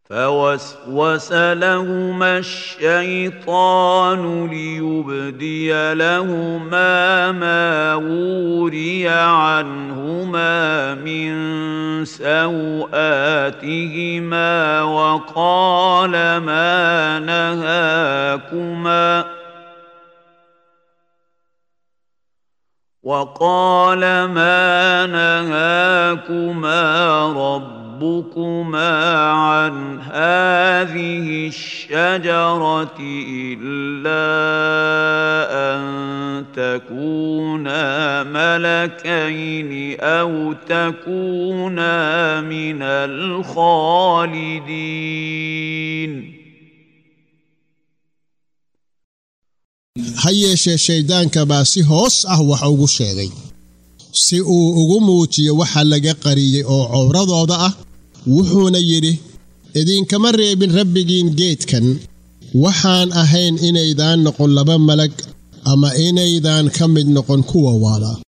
فوسوس لهما الشيطان ليبدي لهما ما وري عنهما من سوآتهما وقال ما نهاكما وقال ما نهاكما ربكما عن هذه الشجرة إلا أن تكونا ملكين أو تكونا من الخالدين ha yeeshee shayddaanka baa si hoos ah wax ugu sheegay si uu ugu muujiyo waxa laga qariyey oo cowradooda ah wuxuuna yidhi idinkama reebin rabbigiin geedkan waxaan ahayn inaydaan noqon laba malag ama inaydaan ka mid noqon kuwa waala